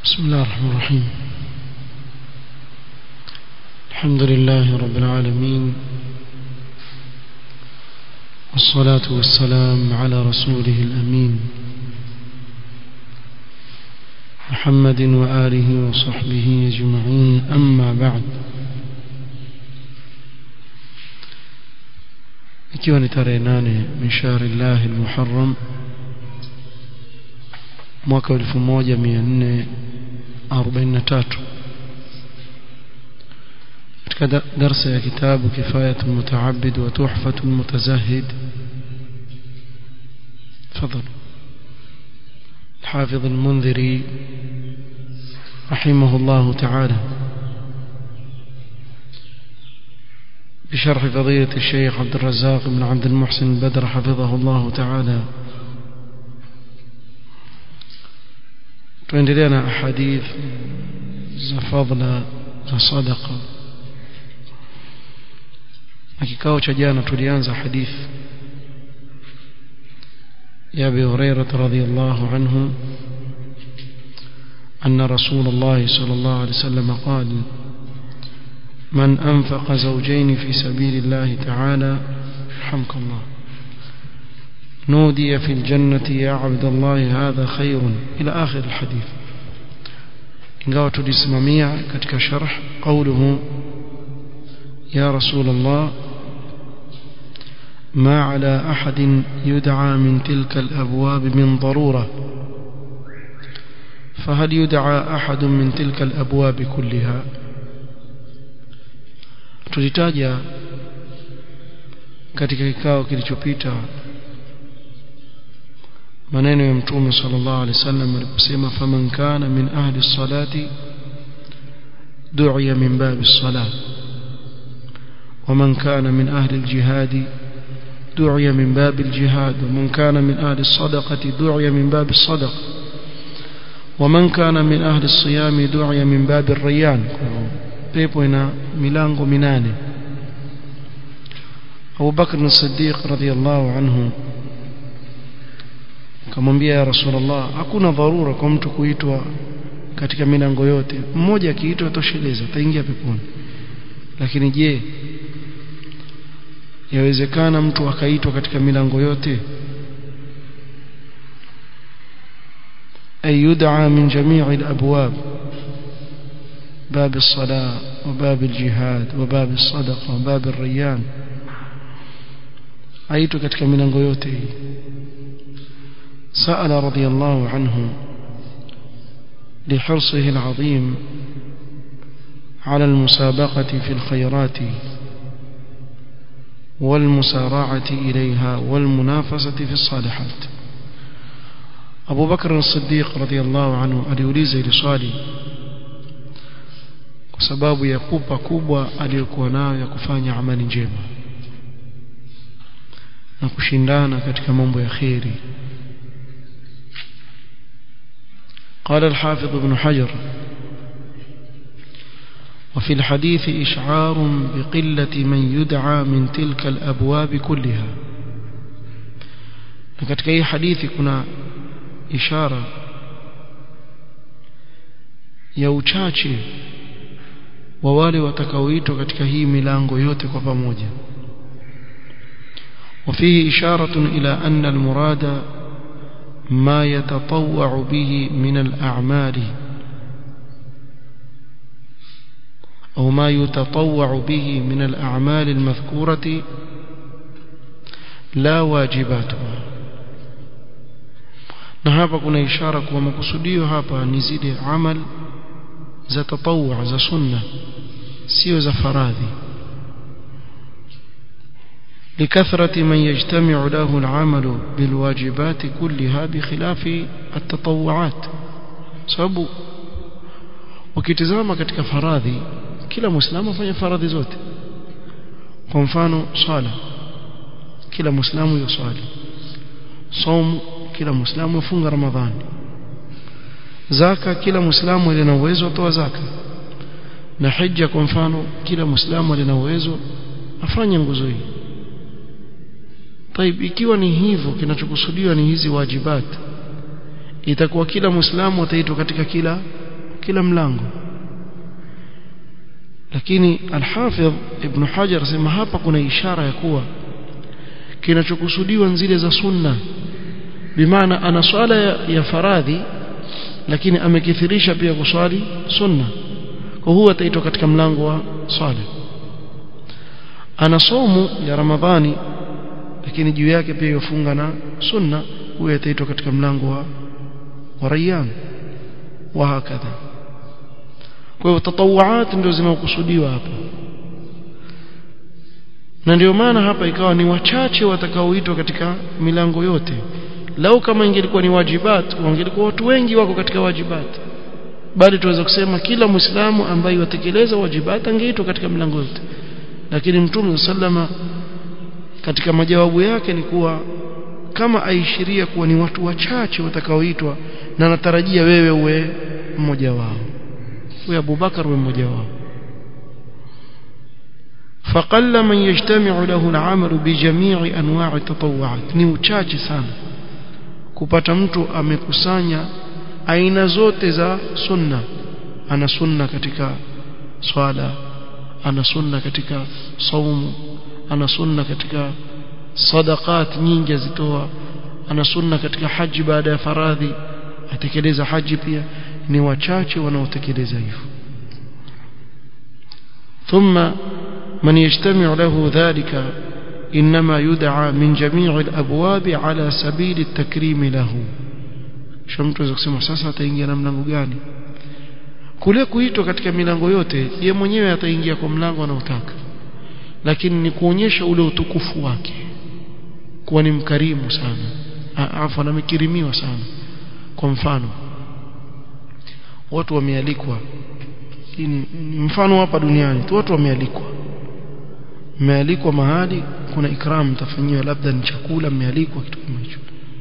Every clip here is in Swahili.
بسم الله الرحمن الرحيم الحمد لله رب العالمين والصلاة والسلام على رسوله الأمين محمد وآله وصحبه أجمعين أما بعد ikiwa ni tarehe nane min shahri llahi lmuharram mwaka 1443 katika darsa ya kitabu kifayatu lmutaabid wa tuhfatu lmutazahid تفضل الحافظ المنذري رحمه الله تعالى بشرح فضيلة الشيخ عبد الرزاق بن عبد المحسن البدر حفظه الله تعالى tuendelea na ahadith za fadla za sadaqa na kikao cha jana tulianza hadith ya Abi Hurairah radhiyallahu anhu أن رسول الله صلى الله عليه وسلم قال من أنفق زوجين في سبيل الله تعالى رحمك الله نودي في الجنة يا عبد الله هذا خير إلى آخر الحديث ingawa tulisimamia katika sharh قوله يا رسول الله ما على أحد يدعى من تلك الأبواب من ضرورة فهل يدعى أحد من تلك الأبواب كلها tulitaja katika kikao kilichopita maneno ya mtume sallallahu alaihi wasallam aliposema faman kana min ahli salati du'iya min babi salat ومن كان من أهل الجهاد دعي من باب الجهاد ومن كان من أهل الصدقة دعي من باب الصدقة ومن كان من أهل الصيام دعي من باب الريان pepo ina milango minane Abu Bakr as-Siddiq radhiyallahu anhu akamwambia ya Rasulullah hakuna dharura kwa mtu kuitwa katika milango yote mmoja akiitwa tosheleza ataingia peponi lakini je yawezekana mtu akaitwa katika milango yote ay yud'a min jami'i al-abwab باب الصلاة وباب الجهاد وباب الصدقة وباب الريان أيت كتك من أنغيوته سأل رضي الله عنه لحرصه العظيم على المسابقة في الخيرات والمسارعة إليها والمنافسة في الصالحات أبو بكر الصديق رضي الله عنه أليوليز لصالي kwa sababu ya pupa kubwa aliyokuwa nayo ya kufanya amali njema na kushindana katika mambo ya kheri قال الحافظ ابن حجر وفي الحديث إشعار بقلة من يدعى من تلك الأبواب كلها katika hii hadithi kuna ishara ya uchache wa wale watakaoitwa katika hii milango yote kwa pamoja وفيه إشارة إلى أن المراد ما يتطوع به من الأعمال أو ما يتطوع به من الأعمال المذكورة لا واجباتها na hapa kuna ishara kuwa makusudio hapa ni zile amal za tatawwa za sunna sio za faradhi لكثرة من يجتمع له العمل بالواجبات كلها بخلاف التطوعات sababu ukitizama katika faradhi kila muislamu afanya faradhi zote kwa mfano swala kila muislamu yusali somu kila muislamu afunga ramadhani zaka kila muislamu alina uwezo atoa zaka na hija kwa mfano kila muislamu alina uwezo afanye nguzo hii طيب ikiwa ni hivyo kinachokusudiwa ni hizi wajibat itakuwa kila muislamu ataitwa katika kila kila mlango lakini al-Hafidh Ibn Hajar sema hapa kuna ishara ya kuwa kinachokusudiwa zile za sunna bimaana ana swala ya, ya faradhi lakini amekithirisha pia kuswali sunna kwa huwa ataitwa katika mlango wa swala ana somu ya ramadhani lakini juu yake pia yofunga na sunna huyo ataitwa katika mlango wa wa rayyan wa hakadha kwa hivyo tatawuat ndio zinazokusudiwa hapa na ndio maana hapa ikawa ni wachache watakaoitwa katika milango yote lau kama ingelikuwa ni wajibat wangelikuwa watu wengi wako katika wajibat bali tuweza kusema kila muislamu ambaye watekeleza wajibat angeitwa katika milango yote lakini mtume sallama katika majawabu yake ni kuwa kama aishiria kuwa ni watu wachache watakaoitwa na natarajia wewe uwe mmoja wao wewe Abubakar uwe mmoja wao فقل من يجتمع له العمل بجميع انواع التطوعات ni uchache sana kupata mtu amekusanya aina zote za sunna ana sunna katika swala ana sunna katika saumu ana sunna katika sadaqat nyingi azitoa ana sunna katika haji baada ya faradhi atekeleza haji pia ni wachache wanaotekeleza hivyo ثم من يجتمع له ذلك إنما يدعى من جميع الأبواب على سبيل التكريم له sho mtu aweza kusema sasa ataingia na mlango gani kule kuitwa katika milango yote ye mwenyewe ataingia kwa mlango anaotaka lakini ni kuonyesha ule utukufu wake kuwa ni mkarimu sana afu amekirimiwa sana kwa mfano watu wamealikwa ni mfano hapa duniani tu watu wamealikwa mmealikwa mahali kuna ikram mtafanyiwa labda ni chakula mmealikwa kitu kama hicho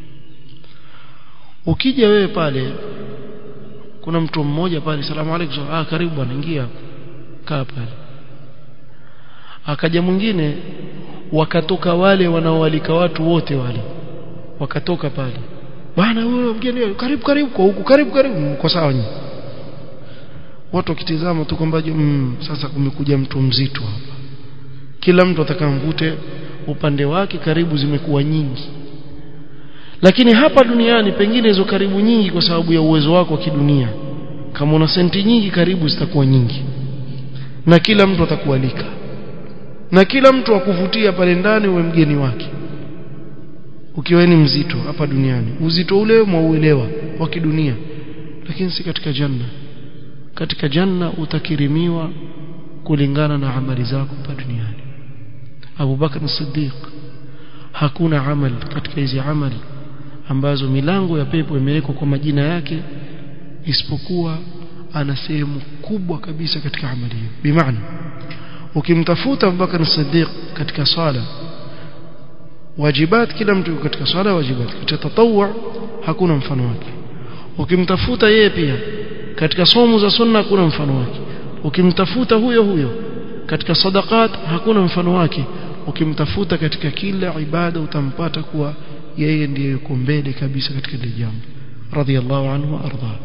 ukija wewe pale kuna mtu mmoja pale salamu alaykum ah karibu bwana ingia kaa pale akaja mwingine wakatoka wale wanaoalika watu wote wale wakatoka pale bwana huyo mgeni karibu karibu kwa huku karibu karibu kwa sawa nyinyi watu wakitizama tu kwamba mm, sasa kumekuja mtu mzito hapa kila mtu atakamvute upande wake karibu zimekuwa nyingi lakini hapa duniani pengine hizo karibu nyingi kwa sababu ya uwezo wako wa kidunia kama una senti nyingi karibu zitakuwa nyingi na kila mtu atakualika na kila mtu akuvutia pale ndani uwe mgeni wake ukiwa ni mzito hapa duniani uzito ule mwauelewa wa kidunia lakini si katika janna katika janna utakirimiwa kulingana na amali zako hapa duniani Abu Bakar Siddiq hakuna amali katika hizi amali ambazo milango ya pepo imewekwa kwa majina yake isipokuwa ana sehemu kubwa kabisa katika amali hiyo bimaana ukimtafuta Abu Bakar Siddiq katika sala wajibat kila mtu katika sala wajibat katika tatawwu hakuna mfano wake ukimtafuta yeye pia katika somo za sunna hakuna mfano wake ukimtafuta huyo huyo katika sadaqat hakuna mfano wake ukimtafuta katika kila ibada utampata kuwa yeye ndiye yuko mbele kabisa katika ile jambo radhiallahu anhu arda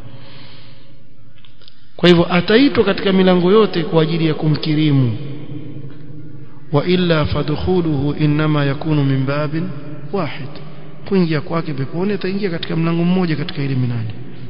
kwa hivyo ataitwa katika milango yote kwa ajili ya kumkirimu wa illa fadkhuluhu inma yakunu min babin wahid kuingia kwake peponi ataingia katika mlango mmoja katika ile minani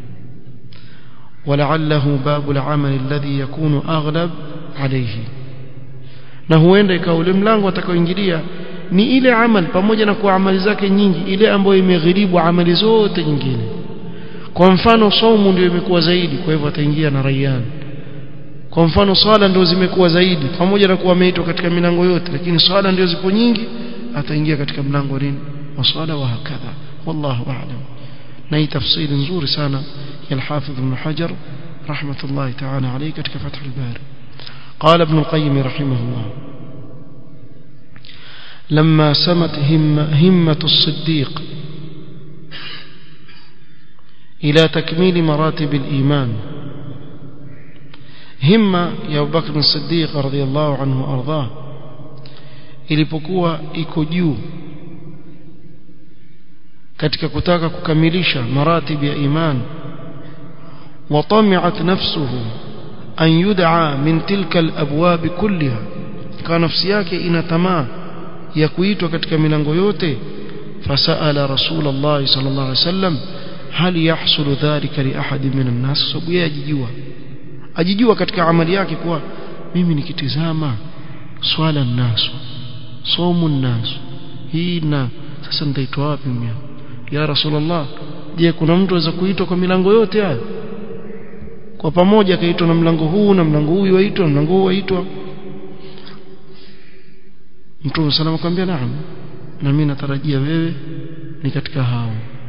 ولعله باب العمل الذي يكون أغلب عليه na huenda ikawa ule mlango atakaoingilia ni ile amal pamoja na kuwa amali zake nyingi ile ambayo imegharibu amali zote nyingine kwa mfano saumu ndio imekuwa zaidi kwa hivyo ataingia na rayyan kwa mfano swala ndio zimekuwa zaidi pamoja na kuwa ameitwa katika milango yote lakini swala ndio zipo nyingi ataingia katika mlango nini wa swala wa hakadha wallahu a'lam na hii tafsiri nzuri sana ya al-Hafidh Ibn Hajar rahmatullahi ta'ala alayhi katika Fath al-Bari قال ابن القيم رحمه الله لما سمت هم همة الصديق إلى تكميل مراتب الإيمان همة يا أبو بكر الصديق رضي الله عنه وأرضاه ilipokuwa iko juu katika kutaka kukamilisha maratib ya iman وطمعت نفسه أن يدعى من تلك الأبواب كلها كان نفسي yake ina tamaa ya kuitwa katika milango yote فسأل رسول الله صلى الله عليه وسلم هل يحصل ذلك لأحد من الناس sababu yeye ajijua ajijua katika amali yake kuwa mimi nikitizama swala nasu somu nasu hii na sasa nitaitwa wapi mimi ya rasulullah je kuna mtu aweza kuitwa kwa milango yote haya kwa pamoja akaitwa na mlango huu na mlango huu waitwa na mlango huu waitwa Mtume salama akamwambia naam na mimi natarajia wewe ni katika hao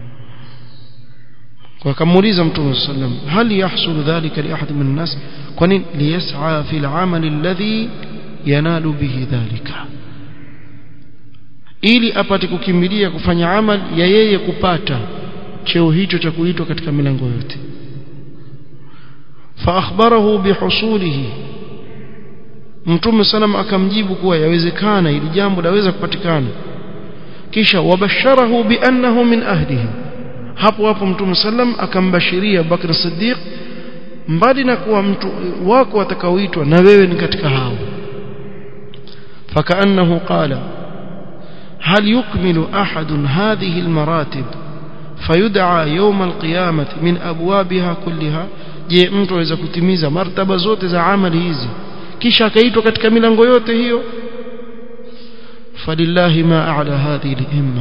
kwa kamuuliza Mtume sallam hal yahsul dhalika li ahad min nas kwani liyas'a fi al-amal alladhi yanalu bihi dhalika ili apate kukimbilia kufanya amal ya yeye kupata cheo hicho cha kuitwa katika milango yote fa akhbarahu bihusulihi Mtume sallam akamjibu kuwa yawezekana ili jambo laweza kupatikana kisha wabasharahu biannahu min ahlihi hapo hapo Mtume sallam akambashiria Bakr Siddiq mbali na kuwa mtu wako atakaoitwa na wewe ni katika hao فكأنه قال هل يكمل أحد هذه المراتب فيدعى يوم القيامة من أبوابها كلها je mtu aweza kutimiza martaba zote za amali hizi kisha akaitwa katika milango yote hiyo falillahi ma a'la hadhihi al-himma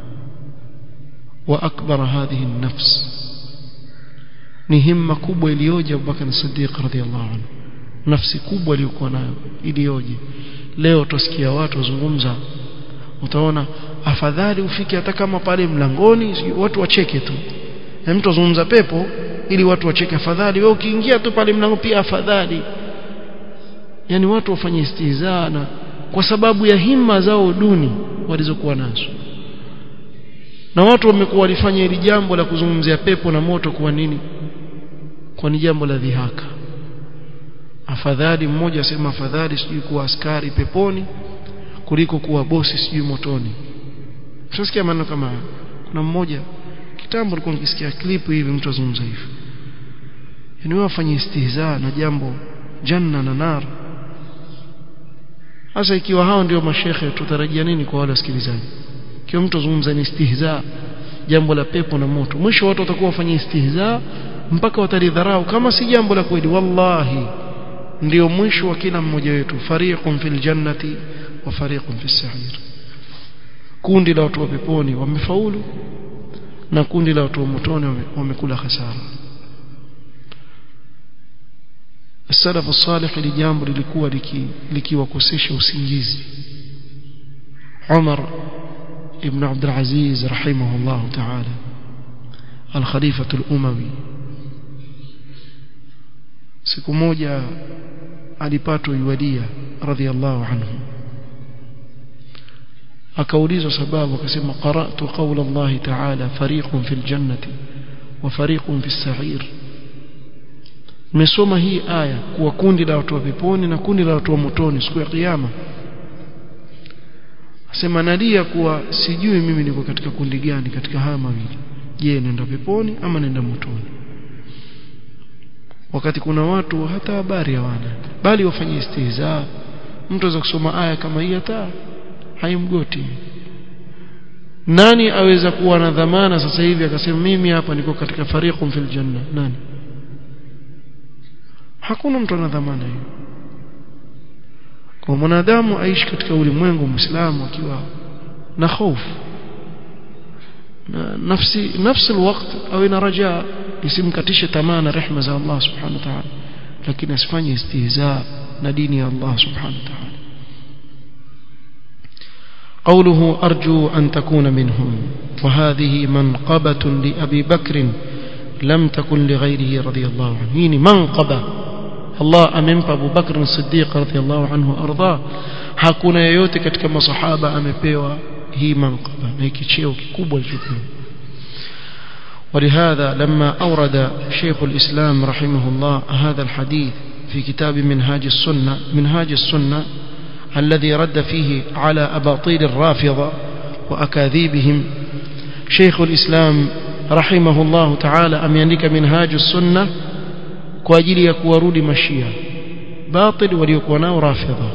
wa akbar hadhihi an-nafs ni himma kubwa iliyoje Abubakar Siddiq radhiyallahu anhu nafsi kubwa aliyokuwa nayo iliyoje leo tusikia watu wazungumza utaona afadhali ufike hata kama pale mlangoni watu wacheke tu na mtu azungumza pepo ili watu wacheke afadhali wewe ukiingia tu pale mlango pia afadhali yani watu wafanye istihzaa na kwa sababu ya himma zao duni walizokuwa nazo na watu wamekuwa walifanya hili jambo la kuzungumzia pepo na moto kwa nini kwa ni jambo la dhihaka afadhali mmoja asema afadhali sijui kuwa askari peponi kuliko kuwa bosi sijui motoni tunasikia maneno kama haya kuna mmoja kitambo nilikuwa nikisikia clip hivi mtu azungumza hivi yani wewe afanye istihzaa na jambo janna na nar sasa ikiwa hao ndio mashekhe tutarajia nini kwa wale wasikilizaji ikiwa mtu azungumza ni istihzaa jambo la pepo na moto mwisho watu watakuwa wafanye istihzaa mpaka watalidharau kama si jambo la kweli wallahi ndio mwisho wa kila mmoja wetu fariqun fil jannati wa fariqun fis sa'ir kundi la watu wa peponi wamefaulu na kundi la watu wa motoni wamekula hasara السلف الصالح لجambo lilikuwa likiwakosesha usingizi Umar ibn Abdul Aziz rahimahullah ta'ala al-Khalifa al-Umawi siku moja alipatwa yuadia radhiallahu anhu akaulizwa sababu akasema qara'tu qawla Allah ta'ala fariqun fil jannati wa fariqun fis sa'ir nimesoma hii aya kuwa kundi la watu wa peponi na kundi la watu wa motoni siku ya kiyama asema nadia kuwa sijui mimi niko katika kundi gani katika haya mawili je nenda peponi ama nenda motoni wakati kuna watu hata habari hawana bali wafanye istihza mtu aweza kusoma aya kama hii hata haimgoti nani aweza kuwa na dhamana sasa hivi akasema mimi hapa niko katika fariqun fil janna nani hakuna mtu ana dhamana hiyo kwa mwanadamu aishi katika ulimwengu muislamu akiwa na hofu na nafsi nafsi alwaqt au ina rajaa isimkatishe tamaa na rehema za Allah subhanahu wa ta'ala lakini asifanye istihza na dini ya Allah subhanahu wa ta'ala قوله أرجو أن تكون منهم وهذه منقبة لأبي بكر لم تكن لغيره رضي الله عنه هيني منقبة الله أمنب أبو بكر الصديق رضي الله عنه أرضاه hakuna yeyote katika masahaba amepewa hii manqaba na hiki cheo kikubwa alichopewa ولهذا لما أورد شيخ الإسلام رحمه الله هذا الحديث في كتاب منهاج السنة منهاج السنة الذي رد فيه على أباطيل الرافضة وأكاذيبهم شيخ الإسلام رحمه الله تعالى أم ينك منهاج السنة kwa ajili ya kuwarudi mashia batil waliokuwa nao rafidha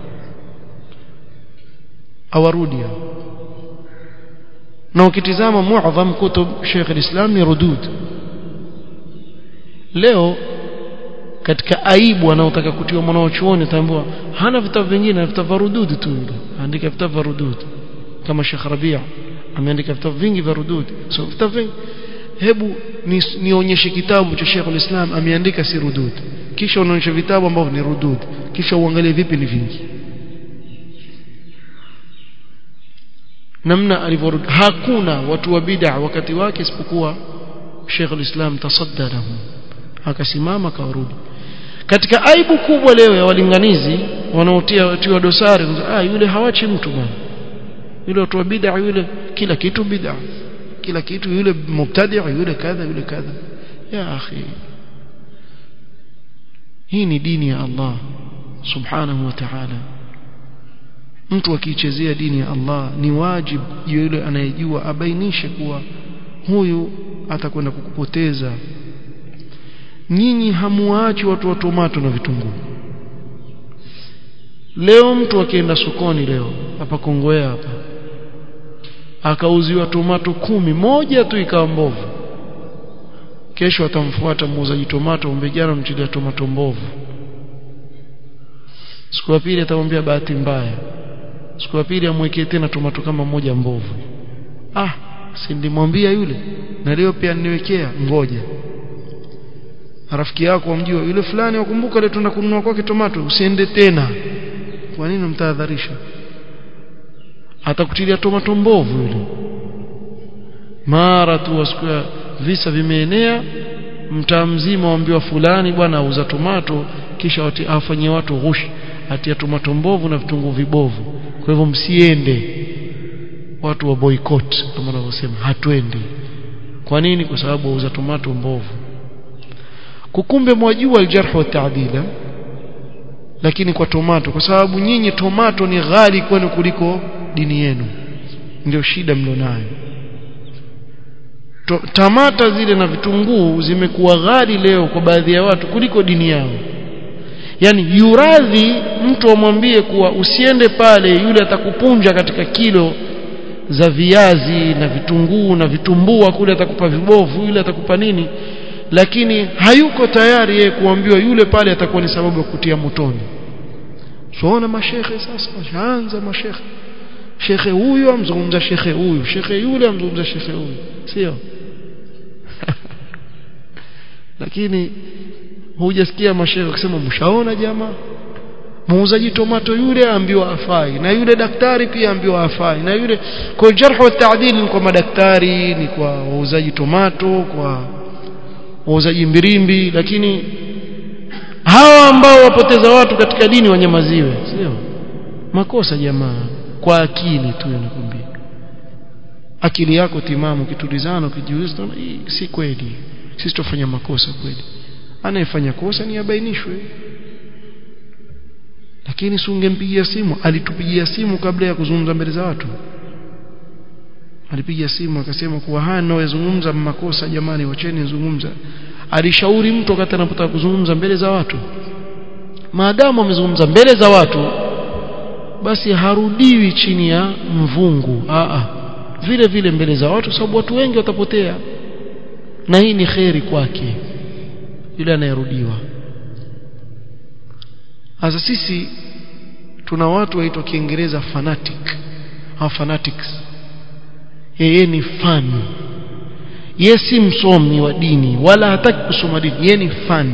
awarudi na ukitizama muadham kutub Sheikh al-Islam ni rudud leo katika aibu anaotaka kutiwa mwanachuoni ataambiwa hana vitabu vingine na vitabu vya rudud tu yule andika vitabu vya rudud kama Sheikh Rabia ameandika vitabu vingi vya rudud so vitabu vingi hebu nionyeshe kitabu cha Sheikh al-Islam ameandika si rudud kisha unaonyesha vitabu ambavyo ni rudud kisha uangalie vipi ni vingi namna alivyorudi hakuna watu wa bid'a wakati wake isipokuwa Sheikh al-Islam tasadda lahum akasimama kawarudi katika aibu kubwa leo ya walinganizi wanaotia watiwa dosari ah yule hawachi mtu bwana yule watu wa bid'a yule kila kitu bid'a kila kitu yule mubtadi' yule kadha yule kadha ya akhi hii ni dini ya Allah subhanahu wa ta'ala mtu akiichezea dini ya Allah ni wajibu yule anayejua abainishe kuwa huyu atakwenda kukupoteza nyinyi hamuachi watu wa tomato na vitunguu leo mtu akienda sokoni leo hapa Kongowea hapa akauziwa tomato kumi moja tu ikawa mbovu kesho atamfuata muuzaji tomato umbejana mchilia tomato mbovu siku ya pili atamwambia bahati mbaya siku ya pili amwekee tena tomato kama moja mbovu ah si nilimwambia yule na leo pia niwekea ngoja rafiki yako wamjua yule fulani wakumbuka leo tuna kununua kwake tomato usiende tena kwa nini mtahadharisha atakutilia tomato mbovu yule mara tu wasikia visa vimeenea mtaa mzima waambiwa fulani bwana auza tomato kisha afanyie watu ghushi atia tomato mbovu na vitunguu vibovu kwa hivyo msiende watu wa boycott kama wanavyosema hatuendi kwa nini kwa sababu wauza tomato mbovu kukumbe mwajua aljarh wa ta'dila lakini kwa tomato kwa sababu nyinyi tomato ni ghali kwenu kuliko dini yenu ndio shida mlionayo tamata zile na vitunguu zimekuwa ghali leo kwa baadhi ya watu kuliko dini yao yani yuradhi mtu amwambie kuwa usiende pale yule atakupunja katika kilo za viazi na vitunguu na vitumbua kule atakupa vibovu yule atakupa nini lakini hayuko tayari yeye kuambiwa yule pale atakuwa ni sababu ya kutia motoni tuona mashekhe sasa washaanza mashekhe shekhe huyu amzungumza shekhe huyu shekhe yule amzungumza shekhe huyu sio lakini hujasikia mashekhe kusema mshaona jamaa muuzaji tomato yule ambiwa afai na yule daktari pia ambiwa afai na yule kwa jarh wa ta'dil ni kwa madaktari ni kwa wauzaji tomato kwa wauzaji mbirimbi lakini hawa ambao wapoteza watu katika dini wanyamaziwe sio makosa jamaa kwa akili tu yanakwambia akili yako timamu kitulizana ukijiuliza hii si kweli sisi tufanya makosa kweli anayefanya kosa ni abainishwe lakini si ungempigia simu alitupigia simu kabla ya kuzungumza mbele za watu alipiga simu akasema kuwa haya ninayozungumza makosa jamani wacheni nizungumza alishauri mtu wakati anapotaka kuzungumza mbele za watu maadamu amezungumza mbele za watu basi harudiwi chini ya mvungu a vile vile mbele za watu sababu watu wengi watapotea na hii ni kheri kwake yule anayerudiwa sasa sisi tuna watu waitwa kiingereza fanatic au fanatics yeye ni fan yeye si msomi wa dini wala hataki kusoma dini yeye ni fan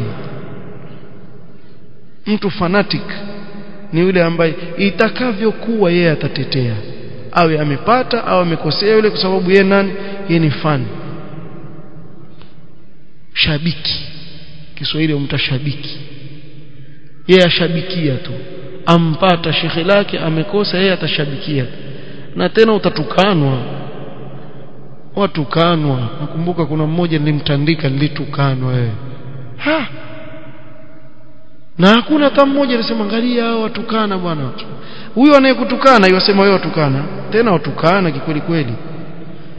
mtu fanatic ni yule ambaye itakavyokuwa yeye atatetea awe amepata au amekosea yule kwa sababu yeye nani yeye ni fan shabiki Kiswahili umtashabiki yeye ashabikia tu ampata shekhe lake amekosa yeye atashabikia na tena utatukanwa watukanwa nakumbuka kuna mmoja nilimtandika nilitukanwa wewe ha na hakuna hata mmoja alisema angalia hao watukana bwana huyo anayekutukana yosema wewe watukana tena watukana kikweli kweli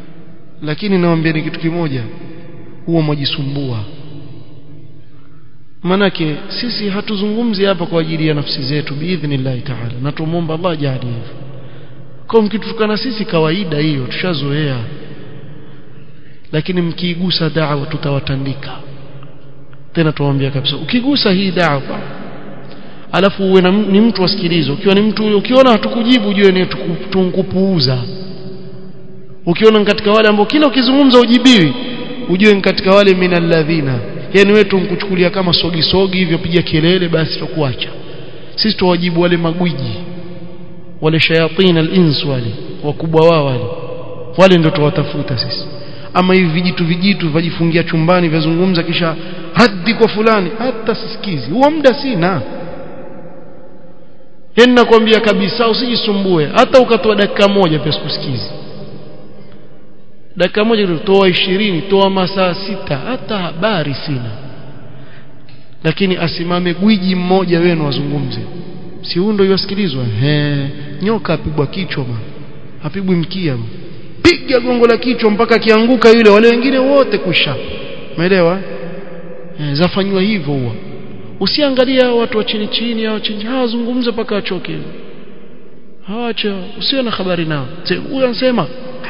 lakini nawaambia ni kitu kimoja huo mwajisumbua manake sisi hatuzungumzi hapa kwa ajili ya nafsi zetu biidhnillah taala na tumuomba Allah jalie hivyo kwa mkitukana sisi kawaida hiyo tushazoea lakini mkiigusa da'wa tutawatandika tena tuwaambia kabisa ukigusa hii da'wa alafu uwe ni mtu asikilize ukiwa ni mtu ukiona hatukujibu ujue ni tunkupuuza ukiona katika wale ambao kila ukizungumza ujibiwi ujue ni katika wale minalladhina yani wewe tunkuchukulia kama sogi sogi hivyo piga kelele basi tukuacha sisi tuwajibu wale magwiji wale shayatin al-ins wale wakubwa wao wale wale ndio tuwatafuta sisi ama hivi vijitu vijitu vajifungia chumbani vyazungumza kisha hadi kwa fulani hata sisikizi huo muda sina yani nakwambia kabisa usijisumbue hata ukatoa dakika moja pia sikusikizi dakika moja toa ishirini toa masaa sita hata habari sina lakini asimame gwiji mmoja wenu wazungumze si huyo ndio yasikilizwa he nyoka apigwa kichwa bwana apigwi mkia bwana piga gongo la kichwa mpaka kianguka yule wale wengine wote kusha umeelewa e, zafanywa hivyo huwa usiangalia watu wa chini chini au chini hawazungumze mpaka wachoke hawacha usiwe na habari nao huyo anasema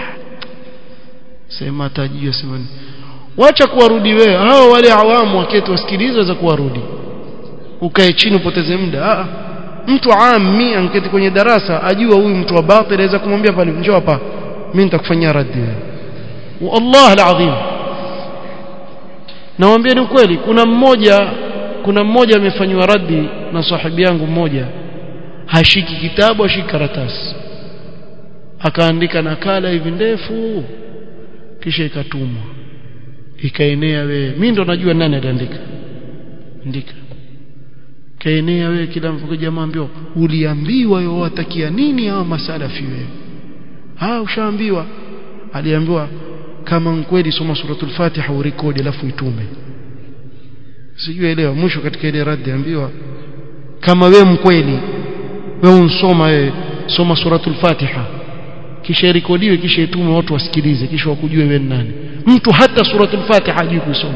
sema tajio sema wacha kuwarudi wewe hao wale awamu waketi wasikilize za kuwarudi ukae chini upoteze muda ah mtu ammi anketi kwenye darasa ajua huyu mtu wa batil aweza kumwambia pale njoo hapa mimi nitakufanyia raddi wallah alazim nawaambia ni ukweli kuna mmoja kuna mmoja amefanywa raddi na sahibi yangu mmoja hashiki kitabu ashiki karatasi akaandika nakala hivi ndefu kisha ikatumwa ikaenea wewe mimi ndo najua nani aliandika andika kaenea wewe kila mfuko jamaa ambio uliambiwa yo watakia nini hawa masalafi wewe ah ushaambiwa aliambiwa kama kweli soma suratul fatiha urekodi alafu itume sijui elewa mwisho katika ile radi ambiwa kama we mkweli wewe unsoma wewe soma suratul fatiha kisha rekodiwe kisha itume watu wasikilize kisha wakujue wewe nani mtu hata suratul fatiha hajui kusoma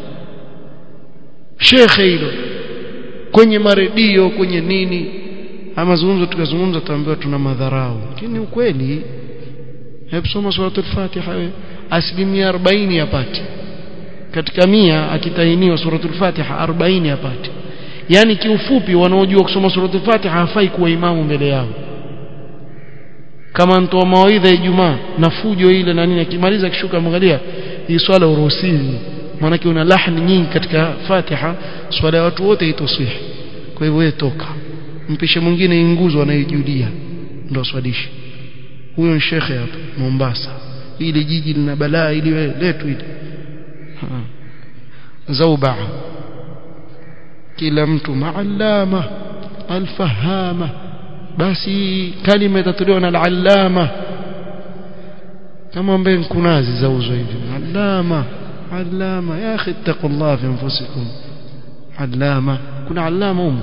shekhe hilo kwenye maredio kwenye nini ama mazungumzo tukazungumza tuambiwa tuna madharau lakini ukweli hebu soma suratul fatiha wewe asilimia 40 yapate katika mia akitainiwa suratul fatiha 40 yapate yani kiufupi wanaojua kusoma suratul fatiha hafai kuwa imamu mbele yao kama mtoa mawaidha Ijumaa na fujo ile na nini akimaliza kishuka mwangalia hii swala uruhusiwi maana una lahni nyingi katika Fatiha swala ya watu wote itosihi kwa hivyo wewe toka mpishe mwingine inguzo anayejulia ndo swalishi huyo ni shekhe hapa Mombasa ile jiji lina balaa ili letu ile zauba kila mtu maallama alfahama basi kalima itatolewa na al-allama kama ambaye kunazi zauzwa hivi allama allama ya akhi taqullah fi anfusikum allama kuna allama um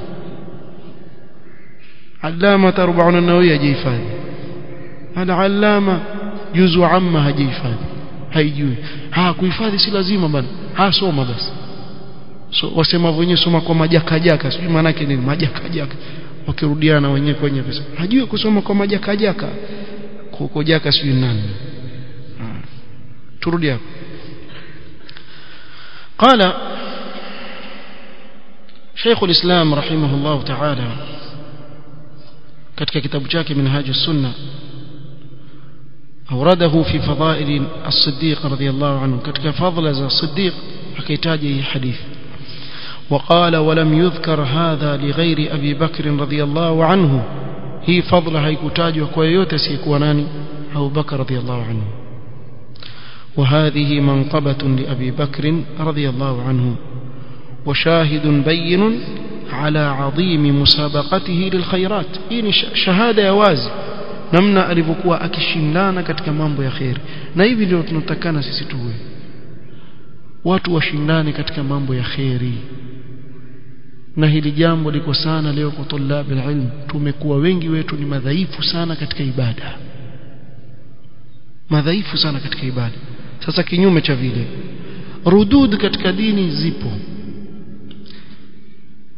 allama 40 nawia jihifadhi al-allama juzu amma hajihifadhi haijui ha kuhifadhi si lazima bana ha soma basi so wasema wenyewe soma kwa majakajaka sijui maana yake nini majakajaka wakirudiana wenyewe kwenye pesa hajui kusoma kwa majakajaka kuko jaka sijui nani turudi hapo قال شيخ الإسلام رحمه الله تعالى katika kitabu chake منهاج السنة أورده في فضائل الصديق رضي الله عنه katika fadhila za Siddiq akitaja hii hadithi وقال ولم يذكر هذا لغير أبي بكر رضي الله عنه هي فضل haikutajwa kwa yote asiyekuwa nani Abu Bakar رضي الله عنه وهذه منقبة لأبي بكر رضي الله عنه وشاهد بين على عظيم مسابقته للخيرات hii shahada ya wazi namna alivyokuwa akishindana katika mambo ya khair na hivi ndio tunatakana sisi tuwe watu washindane katika mambo ya khairi na hili jambo liko sana leo kwa tulabi ilm tumekuwa wengi wetu ni madhaifu sana katika ibada madhaifu sana katika ibada sasa kinyume cha vile rudud katika dini zipo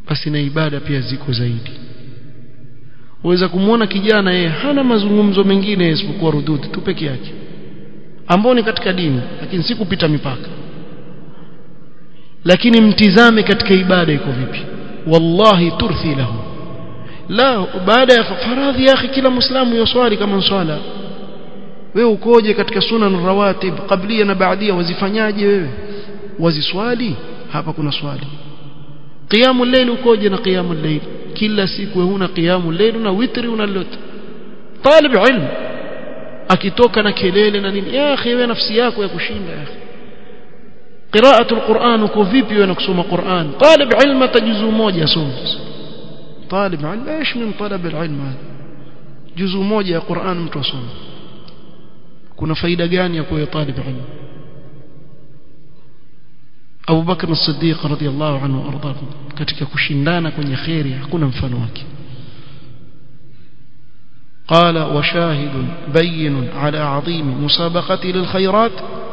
basi na ibada pia ziko zaidi waweza kumwona kijana yeye hana mazungumzo mengine isipokuwa rududi tu peke yake ambao ni katika dini lakini si kupita mipaka lakini mtizame katika ibada iko vipi wallahi turthi lahu la baada ya faradhi ya akhi kila muislamu yoswali kama swala wewe ukoje katika sunan rawatib qablia na baadia wazifanyaje wewe waziswali hapa kuna swali qiyamul layl ukoje na qiyamul layl kila siku huna qiyamul layl na witri unalota talib ilm akitoka na kelele na nini ya akhi wewe nafsi yako ya kushinda ya akhi قراءة القرآن uko vipi wewe na kusoma Qur'an talib ilm tajuzu moja soma طالب علم ايش من طلب العلم هذا جزء moja ya Qur'an mtu asome kuna faida gani ya kuwa talib ilm Abu Bakr as-Siddiq radhiyallahu anhu arda katika kushindana kwenye khairi hakuna mfano wake قال وشاهد بين على عظيم مسابقته للخيرات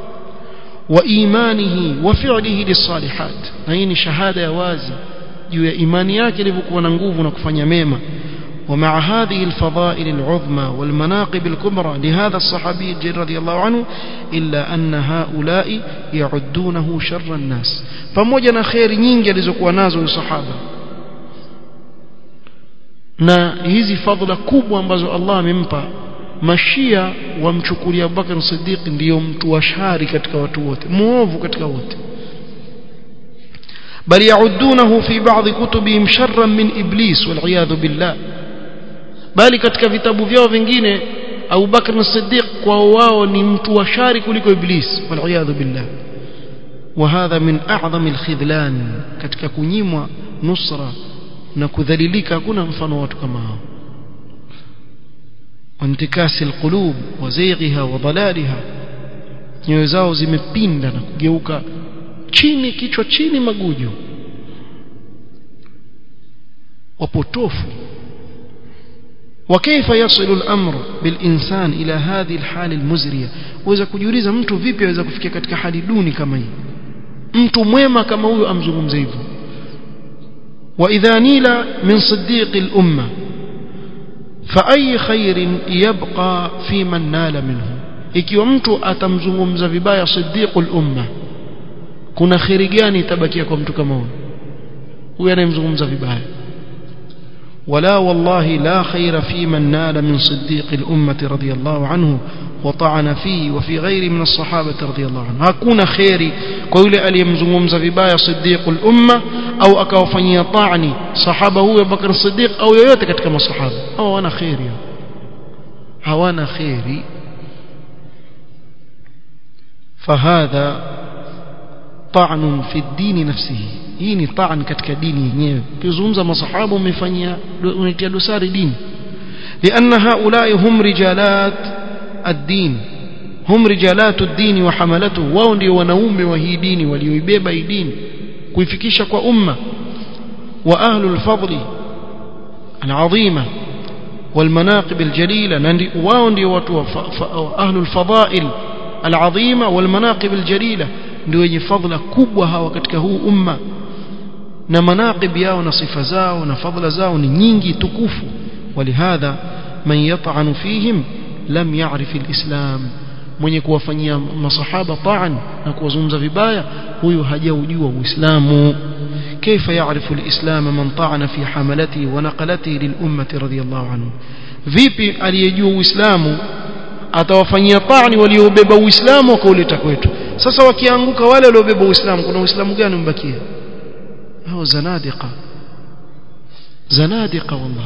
وإيمانه وفعله للصالحات هذه شهادة يا وازي juu ya imani yake ilivyokuwa na nguvu na kufanya mema ومع هذه الفضائل العظمى والمناقب الكبرى لهذا الصحابي الجليل رضي الله عنه إلا أن هؤلاء يعدونه شر الناس pamoja na khairi nyingi alizokuwa nazo sahaba na hizi fadhila kubwa ambazo Allah amempa mashia wamchukulia Abubakar Siddiq ndiyo mtu wa shari katika watu wote muovu katika wote بل يعدونه في بعض كتبهم شرا من إبليس والعياذ بالله bali katika vitabu vyao vingine Abu Bakr as-Siddiq kwa wao ni mtu wa shari kuliko Iblis waliyadhu billah وهذا من أعظم الخذلان katika kunyimwa nusra na kudhalilika hakuna mfano watu kama hao wantikasi alqulub wa zayghiha wa dalaliha nyoyo zao zimepinda na kugeuka chini kichwa chini magujo wapotofu وكيف يصل الأمر بالإنسان إلى هذه الحال المزرية وإذا kujiuliza mtu vipi aweza kufikia katika hali duni kama hii mtu mwema kama huyo amzungumze hivyo وإذا نيل من صديق الأمة فأي خير يبقى في من نال منه ikiwa mtu atamzungumza vibaya siddiqul umma kuna khiri gani itabakia kwa mtu kama huyo huyo anayemzungumza vibaya ولا والله لا خير في من نال من صديق الأمة رضي الله عنه وطعن فيه وفي غير من الصحابة رضي الله عنه هكون خيري قول aliyemzungumza vibaya صديق الأمة au akawafanyia طعني صحابه huyo Bakr Siddiq au yoyote katika masahaba hao wana khairi hawana khairi فهذا طعن في الدين نفسه hii ni taan katika dini yenyewe ukizungumza masahaba umefanyia unatia dosari dini لأن هؤلاء هم رجالات الدين هم رجالات الدين وحملته wao ndio wanaume wa hii dini walioibeba hii dini kuifikisha kwa umma wa ahlul fadli العظيمه والمناقب الجليله wao ndio watu wa ahlul fadail العظيمه والمناقب الجليله ndio wenye fadhila kubwa hawa katika huu umma na manaqib yao na sifa zao na fadhila zao ni nyingi tukufu walihadha man yat'anu fihim lam ya'rif alislam mwenye kuwafanyia masahaba ta'an na kuwazungumza vibaya huyu hajaujua uislamu كيف يعرف الإسلام من طعن في حملته ونقلته للأمة رضي الله عنه vipi aliyejua uislamu atawafanyia ta'ni waliobeba uislamu wakauleta kwetu sasa wakianguka wale waliobeba uislamu kuna uislamu gani mbakia hao zanadiqa zanadiqa wallah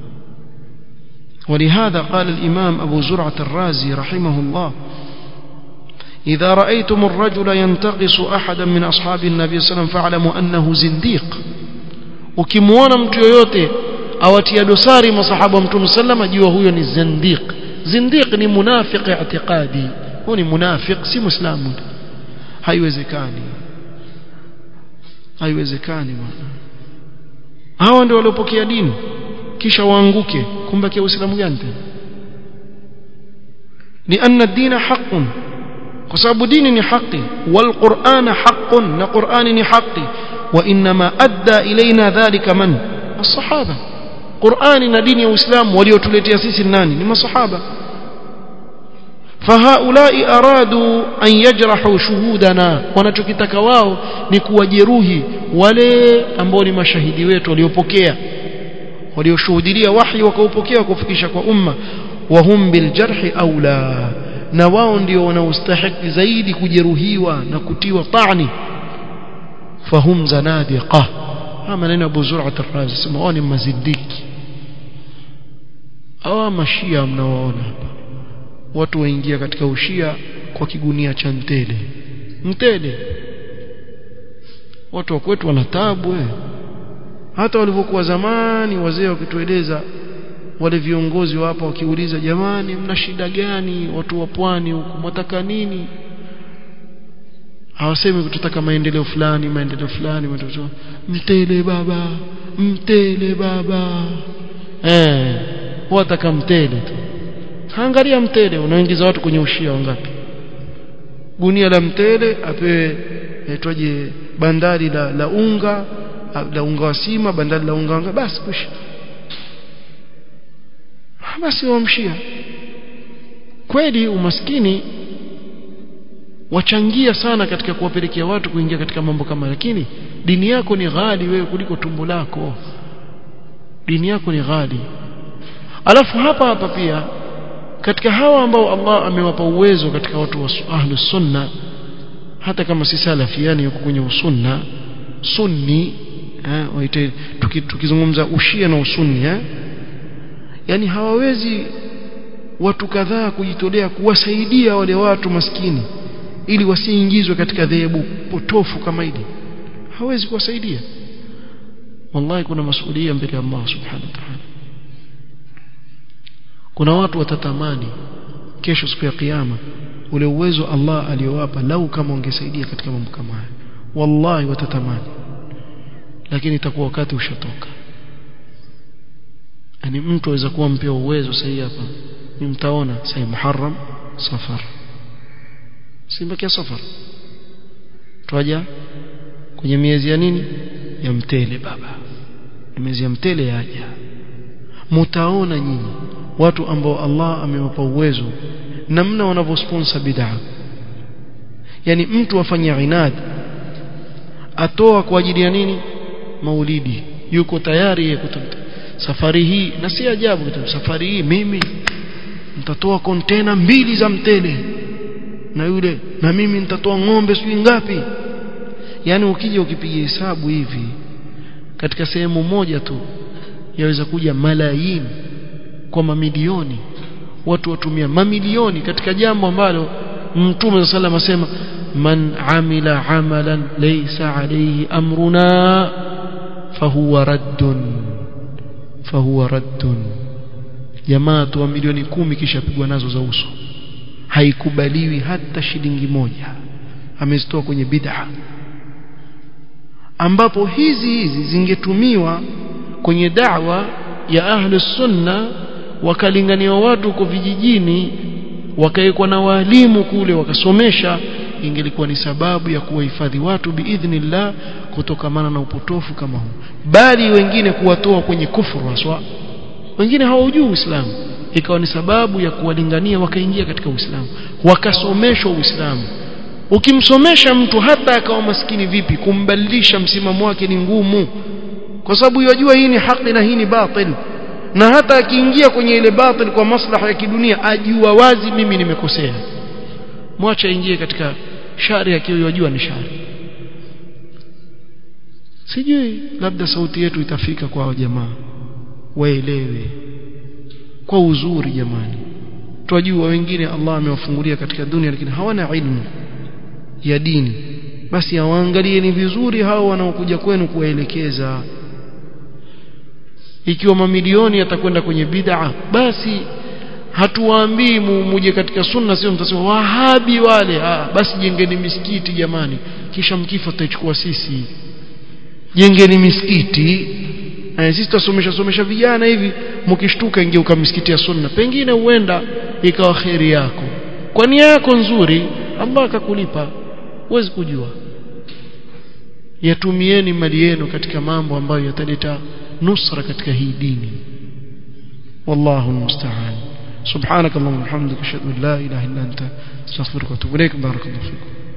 ولهذا قال الإمام أبو زرعة الرازي رحمه الله إذا رأيتم الرجل ينتقص أحدا من أصحاب النبي صلى الله عليه وسلم فاعلموا أنه زنديق ukimwona mtu yoyote awatia dosari masahaba wa mtume sallama jua huyo ni zindiq zindiq ni munafiq i'tiqadi huyo ni munafiq si muislamu haiwezekani haiwezekani bwana hawa ndio waliopokea dini kisha waanguke kumbakia uislamu gani tena لأن الدين حق kwa sababu dini ni haki wal qur'ana haqqun na qur'ani ni haki وإنما أدى إلينا ذلك من الصحابة قرآن na dini ya Uislamu waliotuletea sisi nani ni masahaba فهؤلاء أرادوا أن يجرحوا شهودنا wanachokitaka wao ni kuwajeruhi wale ambao ni mashahidi wetu waliopokea walioshuhudia wahi wakaupokea kufikisha kwa umma wahum biljarhi aula na wao ndio wanaostahili zaidi kujeruhiwa na kutiwa ta'ni fahum zanadiqa haya maneno Abu Zur'at ar-Razi sema wao ni mazidiki hawa mashia mnaoona hapa watu waingia katika ushia kwa kigunia cha mtele mtele watu wa kwetu wana taabu eh hata walivyokuwa zamani wazee wakitueleza wale viongozi wa hapa wakiuliza jamani mna shida gani watu wa pwani huku mwataka nini hawasemi kututaka maendeleo fulani maendeleo fulani maendeleo mtele baba mtele baba eh wataka mtele tu angalia mtele unaingiza watu kwenye ushia wangapi gunia la mtele apewe aitwaje bandari la, la unga la unga wa sima bandari la unga wanga basi kusha basi wamshia kweli umaskini wachangia sana katika kuwapelekea watu kuingia katika mambo kama lakini dini yako ni ghali wewe kuliko tumbo lako dini yako ni ghali alafu hapa hapa pia katika hawa ambao Allah amewapa uwezo katika watu wa ahlus sunna hata kama si salafi yani yuko kwenye usunna sunni eh waite tukizungumza ushia na usunni eh yani hawawezi watu kadhaa kujitolea kuwasaidia wale watu maskini ili wasiingizwe katika dhehebu potofu kama hili hawezi kuwasaidia wallahi kuna masuhulia mbele ya Allah subhanahu wa ta'ala kuna watu watatamani kesho siku ya kiyama ule uwezo Allah aliyowapa lau kama ungesaidia katika mambo kama haya wallahi watatamani lakini itakuwa wakati ushatoka yani mtu aweza kuwa mpea uwezo sahihi hapa ni mtaona sahi Muharram Safar simbakia Safar twaja kwenye miezi ya nini ya mtele baba miezi ya mtele yaja mtaona nyinyi watu ambao Allah amewapa uwezo namna wanavyosponsor bid'a yani mtu afanya inad atoa kwa ajili ya nini maulidi yuko tayari yeye kutumta safari hii na si ajabu kitu safari hii mimi nitatoa kontena mbili za mtele na yule na mimi nitatoa ng'ombe sijui ngapi yani ukija ukipiga hesabu hivi katika sehemu moja tu yaweza kuja malaini kwa mamilioni watu watumia mamilioni katika jambo ambalo mtume sallam asema man amila amalan laysa alayhi amruna fahuwa raddun fahuwa raddun jamaa tu milioni kumi kisha pigwa nazo za uso haikubaliwi hata shilingi moja amezitoa kwenye bid'a ambapo hizi hizi zingetumiwa kwenye da'wa ya ahli sunna wakalinganiwa watu kwa vijijini wakawekwa na walimu kule wakasomesha ingelikuwa ni sababu ya kuwahifadhi watu biidhnillah kutokamana na upotofu kama huu bali wengine kuwatoa kwenye kufuru haswa wengine hawajui Uislamu ikawa ni sababu ya kuwalingania wakaingia katika Uislamu wakasomeshwa Uislamu ukimsomesha mtu hata akawa maskini vipi kumbadilisha msimamo wake ni ngumu kwa sababu yajua hii ni haki na hii ni batil na hata akiingia kwenye ile batil kwa maslaha ya kidunia ajua wazi mimi nimekosea mwacha ingie katika shari akiwa yajua ni shari sijui labda sauti yetu itafika kwa jamaa waelewe kwa uzuri jamani twajua wengine Allah amewafungulia katika dunia lakini hawana ilmu ya dini basi awaangalieni vizuri hao wanaokuja kwenu kuwaelekeza ikiwa mamilioni yatakwenda kwenye bid'a basi hatuwaambii muje katika sunna sio mtasema wahabi wale ah, basi jengeni misikiti jamani kisha mkifa tutaichukua sisi jengeni misikiti eh, sisi tutasomesha somesha vijana hivi mkishtuka ingeuka misikiti ya sunna pengine huenda ikawa kheri yako kwa nia yako nzuri Allah akakulipa huwezi kujua yatumieni mali yenu katika mambo ambayo yataleta nusra katika hii dini wallahu almusta'an subhanak allahumma wa bihamdika ashhadu an la ilaha illa anta astaghfiruka wa atubu ilaik barakallahu fikum